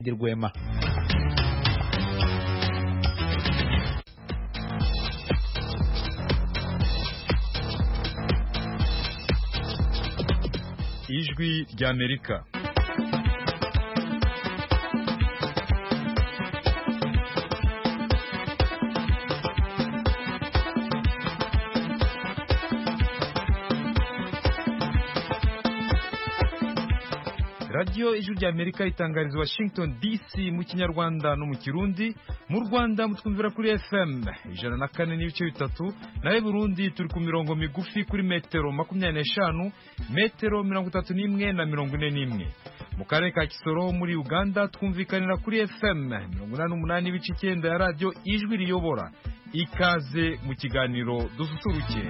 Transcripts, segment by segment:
Rwema ijwi ry'amerika radiyo ijwi ry'amerika itangariza washington dc mu kinyarwanda no mu kirundi mu rwanda mutwumvira kuri fm ijana na kane n'ibice bitatu nawe burundi turi ku mirongo migufi kuri metero makumyabiri n'eshanu metero mirongo itatu n'imwe na mirongo ine n'imwe mu karere ka kisoro muri uganda twumvikanira kuri fm mirongo inani n'umunani n'ibice icyenda ya radiyo ijwi riyobora ikaze mu kiganiro dususuruke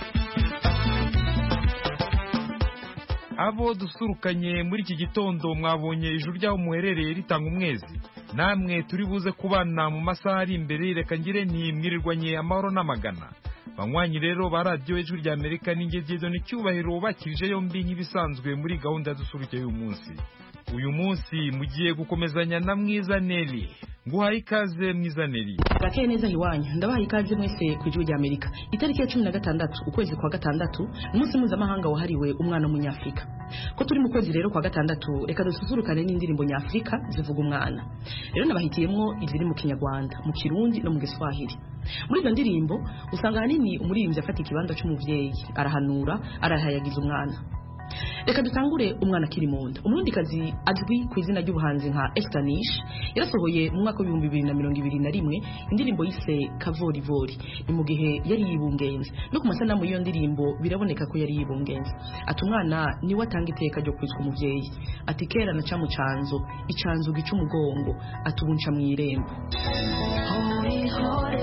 abo dusurukanye muri iki gitondo mwabonye ijuru ry'aho muherereye ritanga umwezi namwe turi buze kubana mu masaha ari imbere reka ngire ntimwirirwanye amahoro n'amagana banywanyi rero ba radiyo ijwi rya amerika n'ingegezo n'icyubahiro bakirije yombi nk'ibisanzwe muri gahunda dusuruke y'uyu munsi uyu munsi mugiye gukomezanya na mwiza neri nguhaye ikaze mwiza neri Rakeye neza iwanyu ndabaha ikaze mwese ku ijwi rya Amerika itariki ya cumi na gatandatu ukwezi kwa gatandatu ni umunsi mpuzamahanga wahariwe umwana w'umunyafurika ko turi mu kwezi rero kwa gatandatu reka dususurukane n'indirimbo nyafurika zivuga umwana rero nabahitiyemo iziri mu kinyarwanda mu kirundi no mu giswahili muri izo ndirimbo usanga ahanini umuririmbyi afata ikibanza cy'umubyeyi arahanura arahayagiza umwana reka dutangure umwana akiri mu nda umurundikazi azwi ku izina ry'ubuhanzi nka Estanish yarasohoye mu mwaka w'ibihumbi bibiri na mirongo ibiri na rimwe indirimbo yise kavorivori ni mu gihe yari yibungenze no ku masanamu y'iyo ndirimbo biraboneka ko yari yibungenze ati umwana niwe atanga iteka ryo kwitwa umubyeyi ati kera naca mu canzo icanzo gica umugongo ati ubu nca mu irembo Hori hore,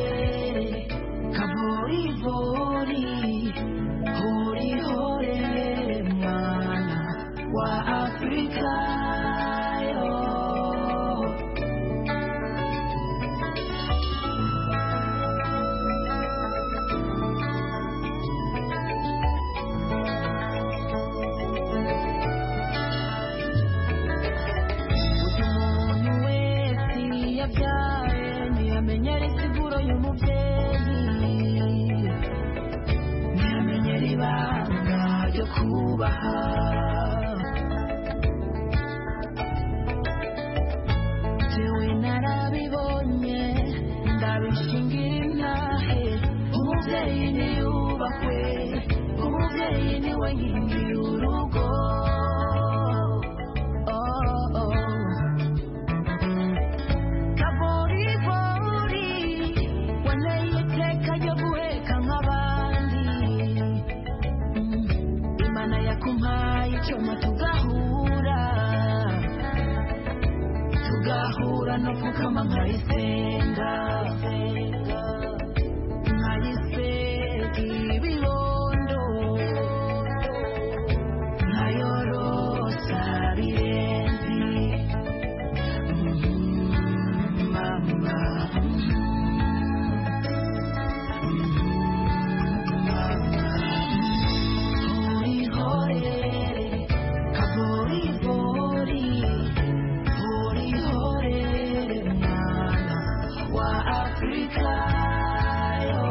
kavorivori, hori hore, mwana wa Afrika yo. Buri muntu wese yabyaye ntiyamenyera insiguro y'umubyeyi ntiyamenyera ibanga ryo kubaha jewe narabibonye ndabishingira intahe umubyeyi niyubahwe umubyeyi niwe nkingi y'urugo Oh, oh. kaboribori waneye iteka ryo guheka nk'abandi Mm, imana yakumpaye icyuma tugahura tugahura no pfukama nkayisenga nkayisega ibibondo nkayorosa birenzi mama hori hore kabori bori hori hore mwana wa Afrika yo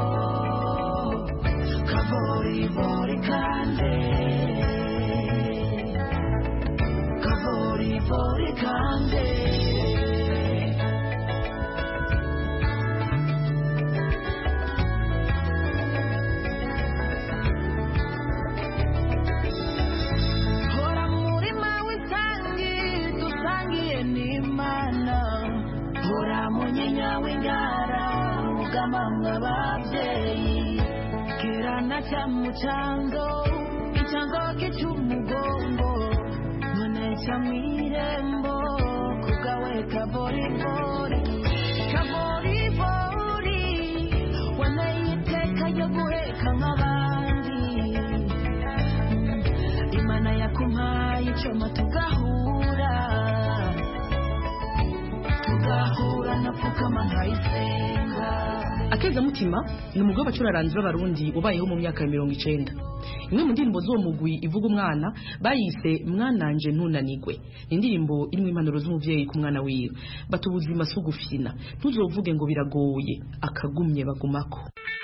kabori bori kande kabori bori kande hora mu murima w'isangi dusangiye n'imana hora mu nyinya w'ingara mugama mw'ababyeyi kera na cya mucango icango gica umugongo none ca mw'irembo kugawe kaboribori kaboribori waneye iteka ryo guheka nk'abandi imana yakumpaye icyuma tugahura tugahura napfukama nkayisenga akezamutima ni umugwi w'abacuraranzi b'abarundi ubayeho mu myaka ya mirongo icenda imwe mu ndirimbo z'uwo mugwi ivuga umwana bayise mwananje ntunanigwe ni indirimbo irimo impanuro z'umuvyeyi ku mwana wiwe bata ubuzima si ugufyina ntuzovuge ngo biragoye akagumye bagumako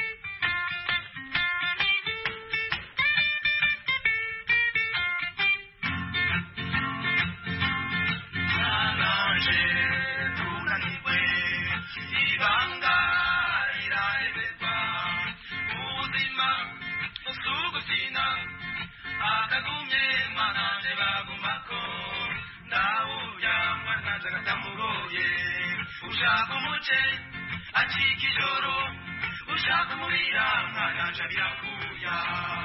Nanaje tunanigwe ibanga iraheberwa ubuzima busugusina akagumye mananje bagumako ndawuya mananje agatamugoye ushaka umuce acika ijoro ushaka umurira mwananje abirakuya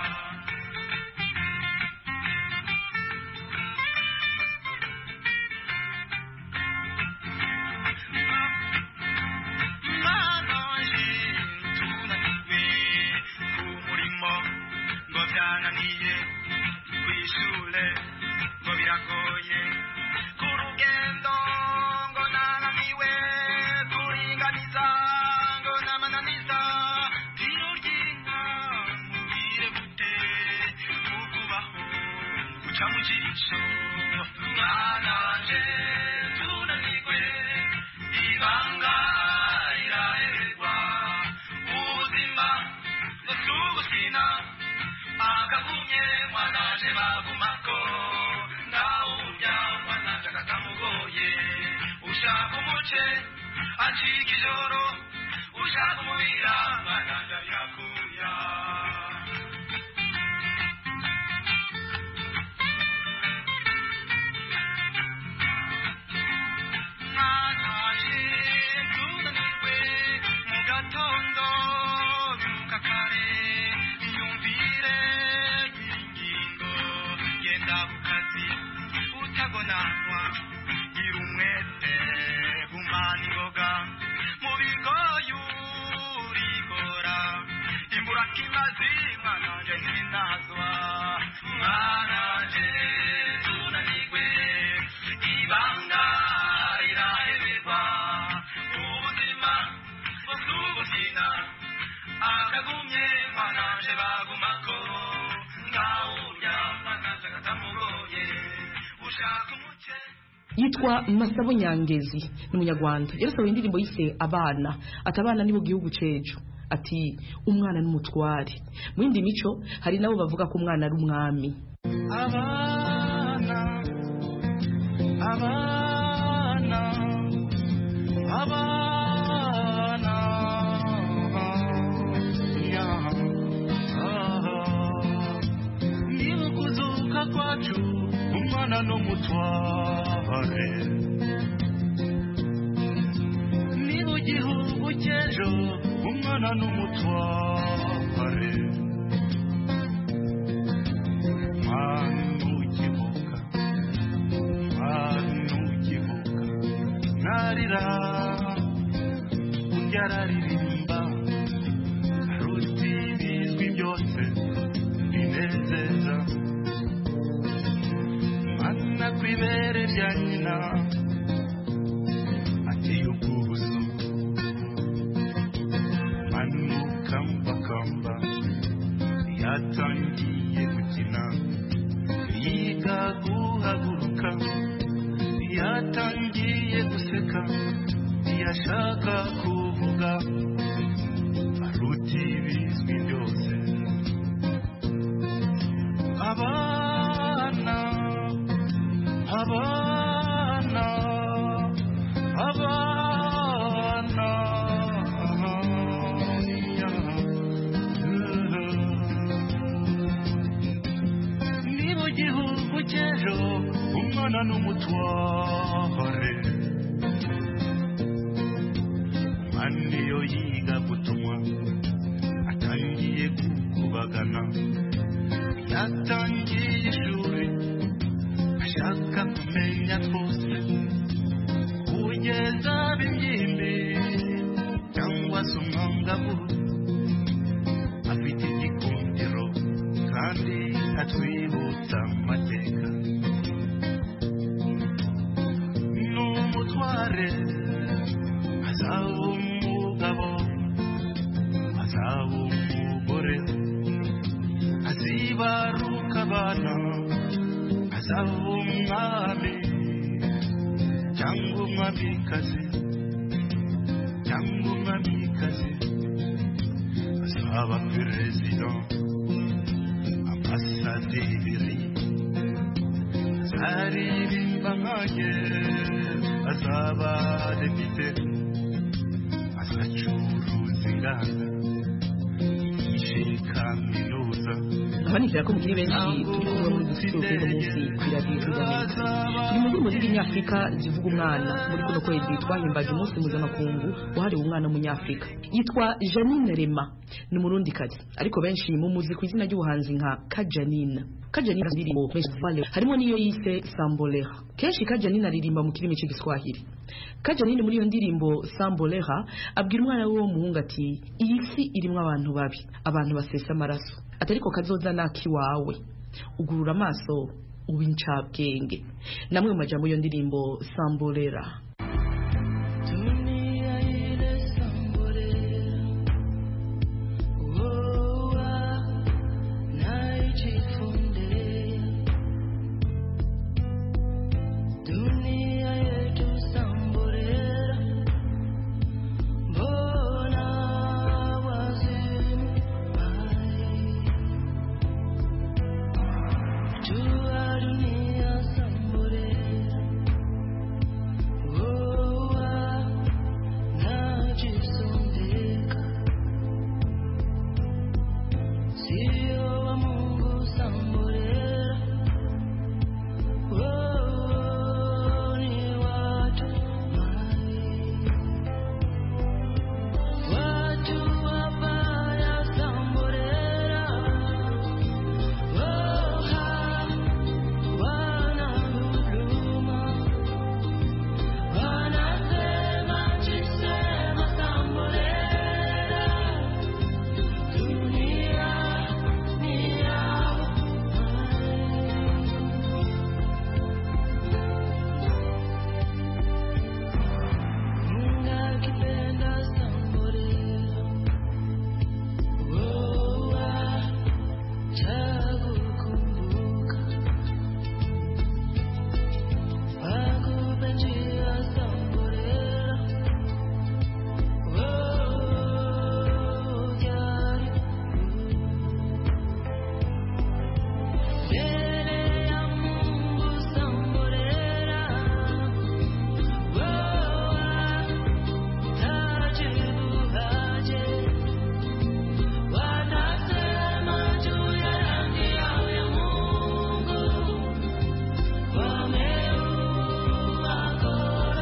Mwananje tunanigwe ku murimo ngo byananiye kw'ishure ngo biragoye ku rugendo ngo nananiwe kuringaniza ngo namananiza tiro ry'inka mubwire gute ukubaho guca mu jisho mwananje tunanigwe ibanga iraherwa ubuzima busugusina akagumye mwananje bagumako ndawurya mwananje akatamugoye ushaka umuce acika ijoro ushaka umubira mwananje abirakuya mwananje tunanirwe mu gatondo byuka kare yumvire ingingo genda ku kazi utagonanwa gira umwete gumana ingoga mu bigoyi urigora imbura kimazi mwananje ntinazwa mwananje tunanirwe ibanga iraheberwa ubuzima busugusina akagumye mwananje bagumako ngawurya mwananje agatamugoye ushaka umuce yitwa masabo nyangezi ni umunyarwanda yarasohoye indirimbo yise abana ati abana ni mu gihugu cejo ati umwana n'umutware mu yindi mico hari nabo bavuga ko umwana ari umwami abana abana abana ya niba kuzuka kwacu umwana n'umutware niba igihugu cy'ejo umwana n'umutware manukivuka manukivuka narira urya araririmba ruti bizwi byose binezeza mana ku ibere rya nyina ateye ubwuzu manukambakamba yatangiye gukina yiga guhaguruka yatangiye guseka yashaka kuvuga aruti bizwi byose abana abana abana ni mu gihugu cy'ejo umwana n'umutware umwana iyo yiga gutumwa atangiye gukubagana yatangiye ishuri ashaka kumenya twose kugeza bimyimbi cyangwa se umwangavu afite igikundiro kandi atwibutsa amateka n'umutware azaba umugabo azaba umwami cyangwa umwamikazi cyangwa umwamikazi azaba perezida ambasaderi azaririmba nkanjye azaba depite azacuruza inganda yishe kaminuza abanikira ko mukiri benshi turi kumwe muri dusitiro kuri uno munsi ku iradiyo y'amerika turi mu ndirimbo z'ibinyafurika zivuga umwana muri kuno kwezi twahimbaje umunsi mpuzamakungu wahariwe umwana w'umunyafurika yitwa janine rema ni umurundikazi ariko benshi mumuzi ku izina ry'ubuhanzi nka kajanine kajanine indirimbo Vale harimo n'iyo yise sambolera kenshi kajanine aririmba mu kirimi cy'igiswahili kajanine muri iyo ndirimbo sambolera abwira umwana we w'umuhungu ati iyi si irimo abantu babi abantu basesa amaraso ati ariko kazoza n'iwawe ugurura amaso uba incabwenge namwe mu majambo y'iyo ndirimbo sambolera Dunia ile sambolera Woa naijifundea Dunia yetu sambolera Mbona wazimu hai Jua dunia sambolera Woa najisondeka sio wa Mungu sambolera Woa ni watu hai watu wabaya sambolera Woha wana huruma Wanasema chisema sambolera Dunia ni yao Mungu akipenda sambolera Woa chagukumbuka Akupe njia sambolera Mbele ya Mungu sambolera tajibu haje Wanasema juu ya rangi yao ya Mungu wameua kora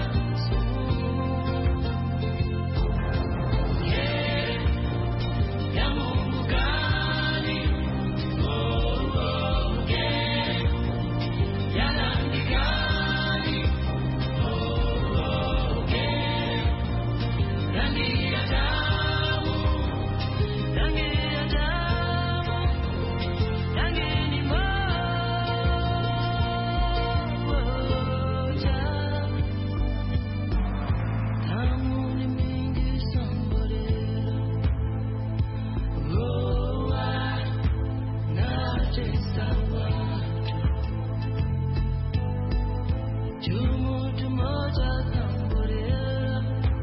ya Mungu gani? Oh, oh, yeah. Ya rangi gani? Oh, oh, yeah. Rangi ya damu, rangi ya damu, rangi ni moja. Damu ni mingi sambolera Roa natesa watu Jumutu moja sambolera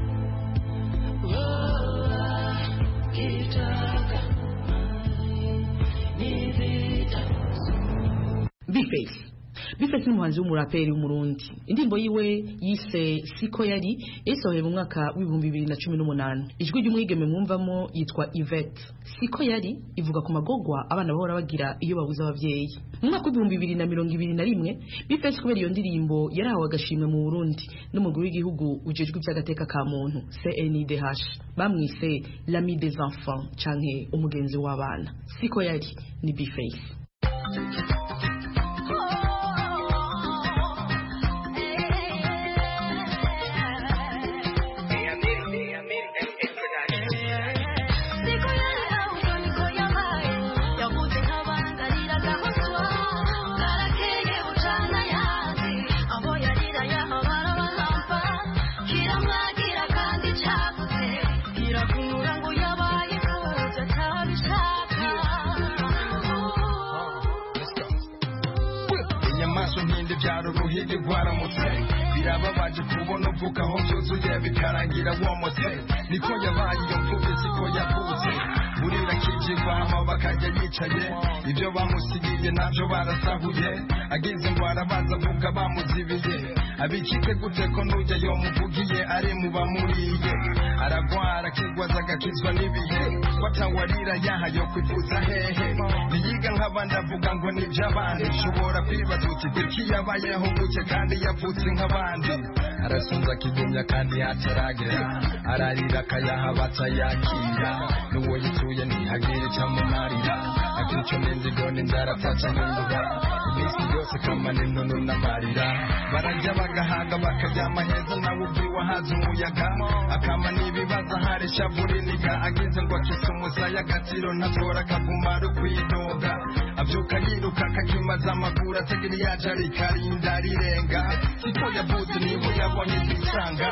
Roa kitaka mali ni vita Bface Bface ni umuhanzi w'umuraperi w'umurundi indirimbo yiwe yise siko yari yasohoye mu mwaka w'ibihumbi bibiri na cumi n'umunani ijwi ry'umwigeme mwumvamo yitwa Yvette siko yari ivuga ku magogwa abana bahora bagira iyo babuze ababyeyi mu mwaka w'ibihumbi bibiri na mirongo ibiri na rimwe Bface kubera iyo ndirimbo yarahawe agashimwe mu Burundi n'umugwi w'igihugu ujejwe iby'agateka ka muntu CNIDH bamwise l'ami des enfants canke umugenzi w'abana siko yari ni Bface Siku ya leo niko yabaye yavuze nk'abangarira gahoswa karakeye bucana yanze aho yarira yahabara bahamba kiramwagira kandi cyavuze kirakunura ngo yabaye kuza atabishaka birababaje kubona uvuga aho byuzuye bikarangira womotse niko yabaye iyo mfubyi siko yavutse burira kijigwamo bakajya yicaye ibyo bamusigiye nabyo barasahuye agize ngo arabaza avuga bamuzibiye abikike gute ko nujya yo muvugiye ari mu bamuriye aragwara akigwaza agakizwa n'ibihe watawarira yahayo kwivuza hehe niyiga nk'abandi avuga ngo ni iby'abandi ushobora kwibaza uti kuki yabayeho gutya kandi yavutse nk'abandi arasunza akigumya kandi hataragera ararira akayaha batayakira n'uwo yituye ntihagire icyamumarira akica n'inzigo n'inzara ataca n'induba iminsi yose kamana intono n'amarira barajya bagahaga bakaryama heza nawe ubwiwe ahaza umuyaga akama n'ibibazo ahari ishavu riniga agize ngo akise umusaya agatiro ntatora akavuma ari kwidoga abyuka yiruka akakimaza amaguru atagira iyaje arikarinda rirenga siko yavutse niba yabonye igisanga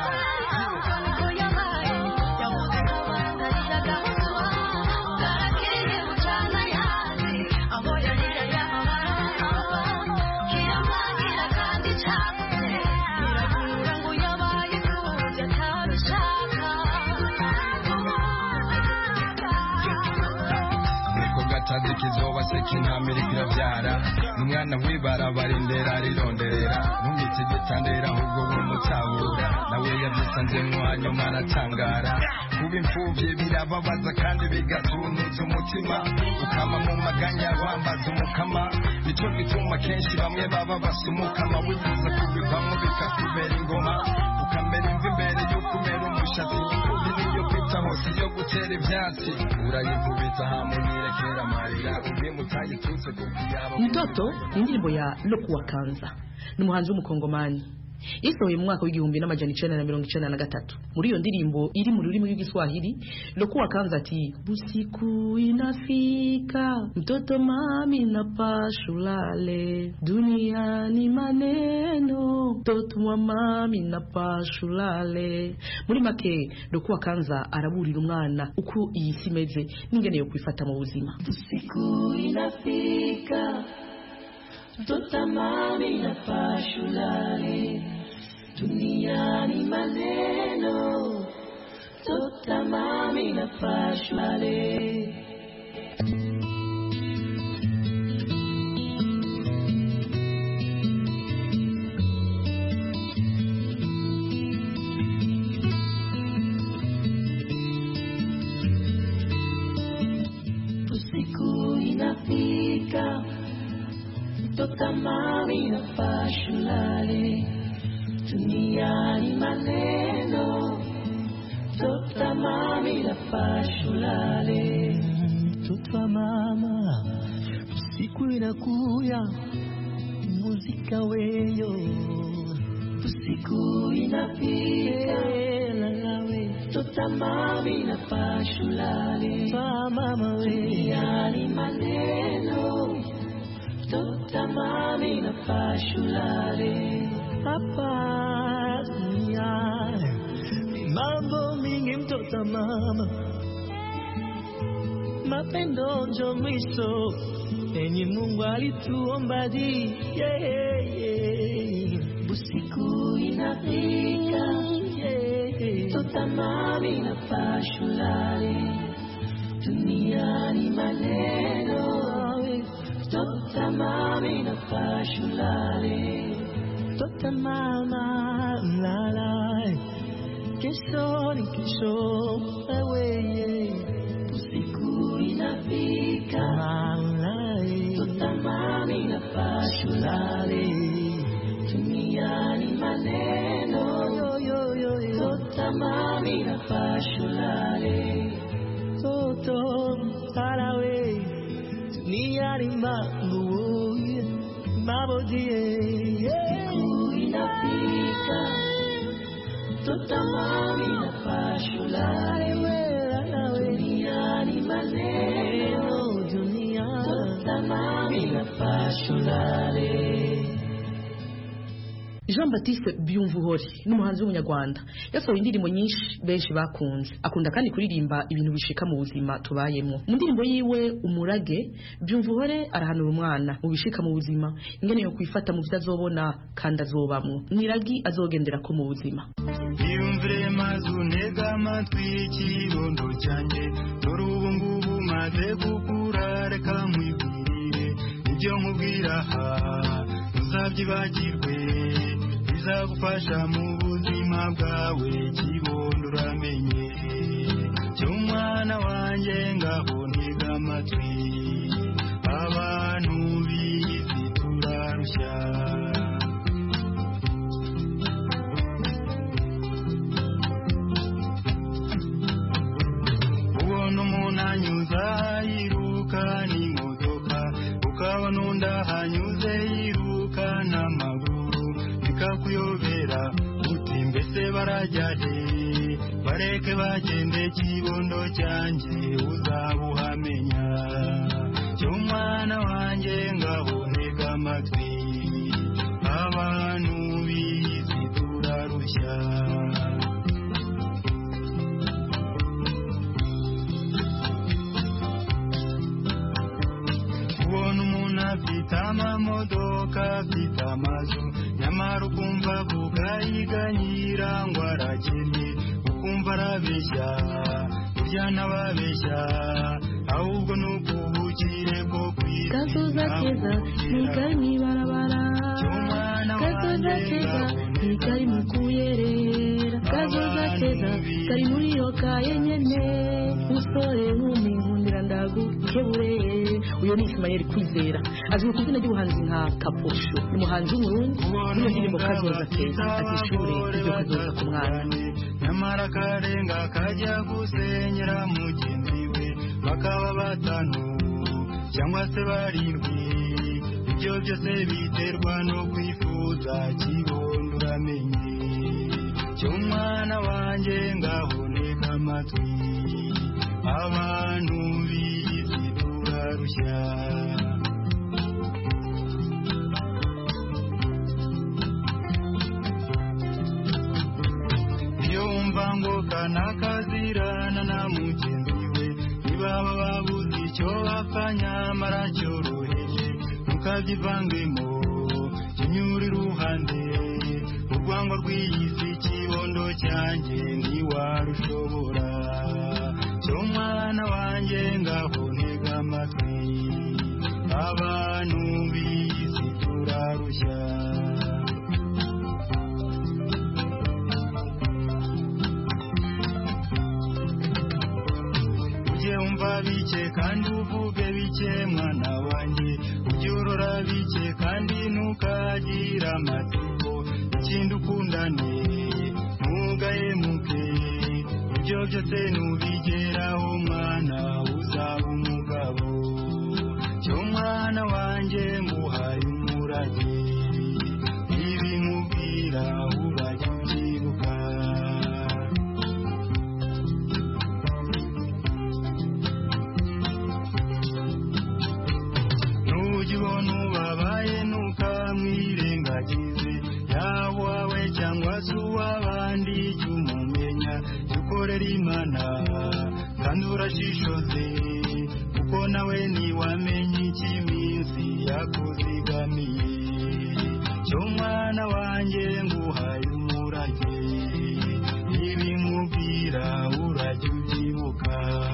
niko gatazi kizoba se kintamira kirabyara n'umwana w'ibarabara indera rironderera ntumwite igitandera ahubwo wumutabura nawe yabyisanzemo hanyuma aratangara kuba imfubyi birababaza kandi bigatunuza umutima ukama mu maganya wambaza umukama nicyo gituma kenshi bamwe baba basa umukama wifuza kubivamo bikakubera ingoma ukamera imvi imbere y'uko umera umushatsi imfubyi niyo kwita hose yo gutera ibyatsi urayikubita hamunirekera amarira ubwimba utayitutse kuko yaba mtoto ni indirimbo ya lokuwa kanza ni umuhanzi w'umukongomani yasohoye mu mwaka w'igihumbi n'amajana icenda na mirongo icenda na gatatu muri iyo ndirimbo iri mu rurimi rw'igiswahili lokuwa kanza ati busiku inafika mtoto mami na pashulale duniani maneno mtoto wa mami na pashulale muri make lokuwa kanza araburira umwana uko iyi si imeze n'ingene yo kwifata mu buzima Siku inafika mtoto mami na pashulale duniani maneno mtoto mami na pashulale usiku inafika mtoto mami na pashulale duniani maneno mtoto mami na pashulale mtoto wa mama usiku inakuya muzika weyo usiku inafika lalawe mtoto mami na pashulale twa mama we duniani maneno mtoto mami na pashulale hapa dunia ni mambo mingi mtoto wa mama mapendo njo mwisho enye mungu alituomba di yeah, yeah. usiku inafika yeah. mtoto mami na pashulale duniani maneno mtoto mami na pashulale Tota mama mlala kesho ni kesho wewe usiku inafika mama mtoto mami na pashulale duniani maneno yo yo yo yo mtoto mami na pashulale toto parawe ni arima nguo mabodie usiku inafika mtoto mami na pashulale duniani maneno dunia mtoto mami na pashulale Jean Baptiste Byumvuhori n'umuhanzi w'umunyarwanda yasohoye indirimbo nyinshi benshi bakunze akunda kandi kuririmba ibintu bishika mu buzima tubayemo mu ndirimbo yiwe umurage Byumvuhore arahanura umwana mu bishika mu buzima ingene yo kwifata mu byo azobona kandi azobamwo niragi azogendera ko mu buzima yiyumvire maze unega amatwi ikibondo cyanjye dore ubu ngubu maze gukura reka nkwibwirire ibyo nkubwira aha ntuzabyibagirwe bizagufasha mu buzima bwawe kibondo uramenye cy'umwana wanjye ngaho ntega amatwi abantu bizi turarushya ubona umuntu anyuza yiruka n'imodoka ukabona undi ahanyuze yiruka n'amaguru bikakuyobera uti mbese barajya he bareke bagende kibondo cyanjye uzabuhamenya cy'umwana wanjye ngaho ntega amatwi abantu bizi turarushya ubona umuntu afite amamodoka afite amazu nyamara ukumva avuga yiganyira ngo arakennye ukumva arabeshya burya ntababeshya ahubwo ni ubwubukire bwo kwisi kazoza keza ni kari mw'ibarabara kazoza keza ni kari mu kuyerera kazoza keza kari muri iyo kaye nyene usore nkumi nkundira ndagukebure uyu ni Ismael Kwizera azwi ku izina ry'ubuhanzi nka Kaposho ni umuhanzi w'umurundi muri iyo ndirimbo kazoza keza ati ishure iryo kazoza ku mwana nyamara akarenga kajya gusenyera mugenzi we bakaba batanu cyangwa se barindwi ibyo byose biterwa no kwifuza kibondo uramenye cy'umwana wanjye ngaho ntega amatwi abantu bizi turarushya iyo wumva ngo kanakazirana na mugenzi we ntibaba babuze icyo bapfa nyamara cyoroheje ntukabyivangemo kinyura iruhande urwango rw'iyi si kibondo cyanjye ntiwarushobora cyo mwana wanjye ngaho ntega amatwi abantu bizi turarushya ujye wumva bike kandi uvuge bike mwana wanjye ujye urora bike kandi ntukagire amatsiko ikindi ukundane ntugahemuke ibyo byose nubigeraho mwana uzaba umugabo cyo mwana wanjye nguhaye umurage ibi nkubwira urajya ubyibuka nujya ubona ubabaye ntukamwirengagize yaba uwawe cyangwa se uw'abandi jya umumenya jya ukorera imana kandi urashishoze kuko nawe ntiwamenya icyo iminsi yakuzigamiye cyo mwana wanjye nguhaye umurage ibi nkubwira urajya ubyibuka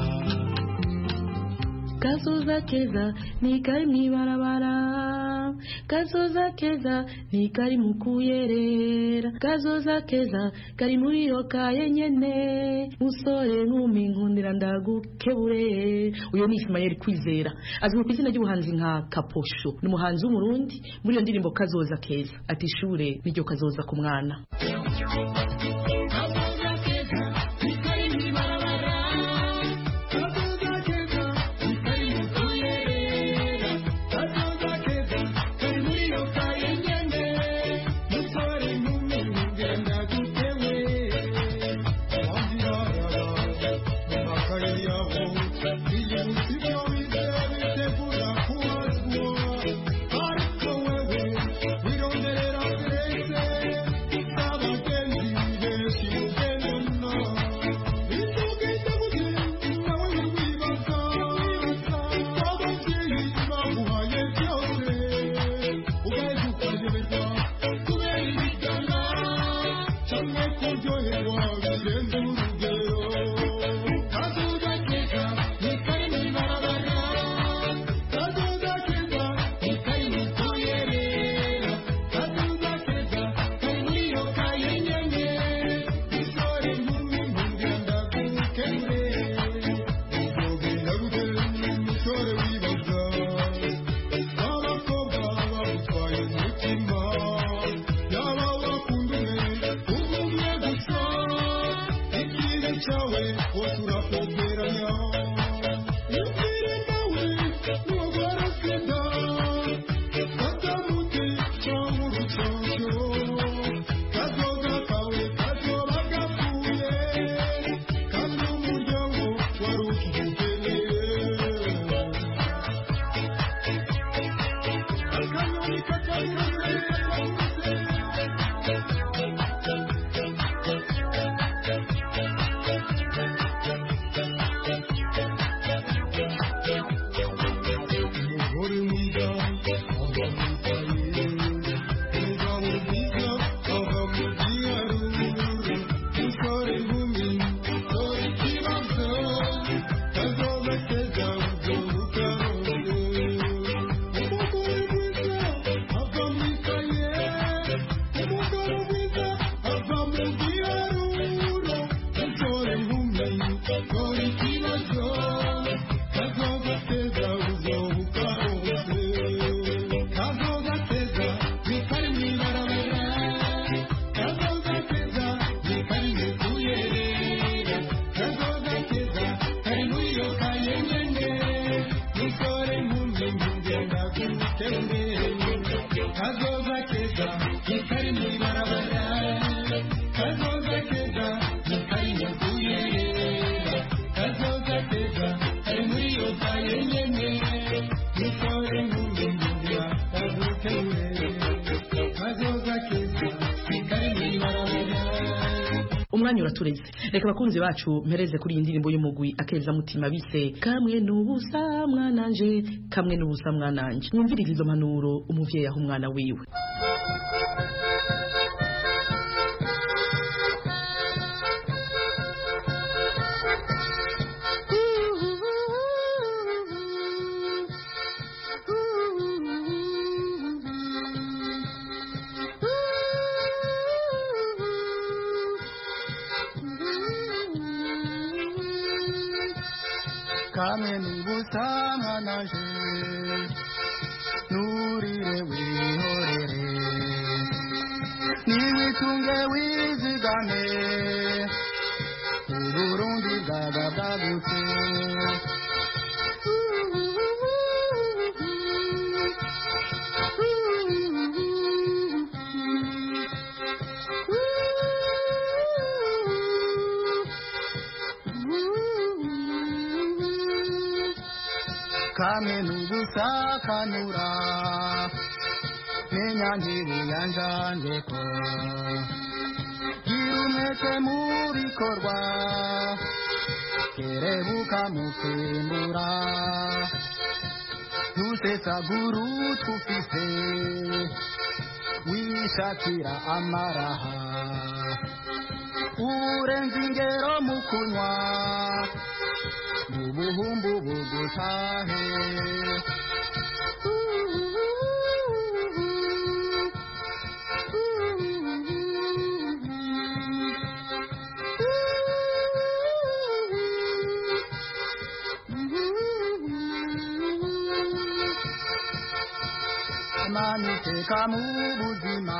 kazoza keza ni kari mw'ibarabara kazoza keza ni kari mu kuyerera kazoza keza kari muri iyo kaye nyene musore nkumi nkundira ndagukebure uyu ni Ismael Kwizera azwi ku izina ry'ubuhanzi nka Kaposho ni umuhanzi w'umurundi muri iyo ndirimbo kazoza keza ati ishure niryo kazoza ku mwana Ariko wewe wirondera kurese umwanya uratureze reka abakunzi bacu mpereze kuri iyi ndirimbo y'umugwi akeza mutima bise kamwe n'ubusa mwananje kamwe n'ubusa mwananje mwumvirize izo mpanuro umuvyeyi aho umwana wiwe kamwe n'ubusama naje nurire wihorere niwitunge wizigame uburundi bwaga bwagutse kamwe n'ubusakanura menya ntibuyanjanjeko gira umwete mu bikorwa kerebuka mu kwimbura ntusesagura utufise wishakira amaraha urenze ingero mu kunywa ubuhumbu bugutahe amaniteka mu buzima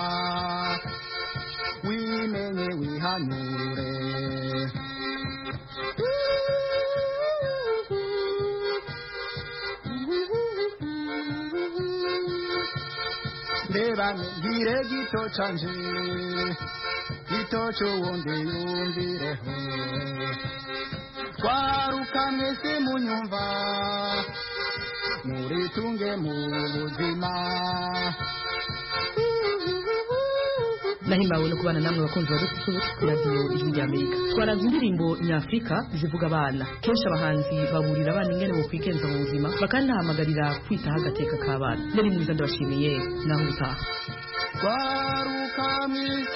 wimenye wihanure reba ngire gito canje gito c'uwundi yumvireho twaruka mwese munyumva muritunge mu buzima nahimbawe no kubana namwe bakunzi ba dususuruke ku radiyo ijwi rya amerika twaraza indirimbo nyafurika zivuga abana kenshi abahanzi baburira abana ingene bo kwigenza mu buzima bakanahamagarira kwitaho agateka k'abana nari mwiza ndabashimiye naho ubutaha twaruka mwisi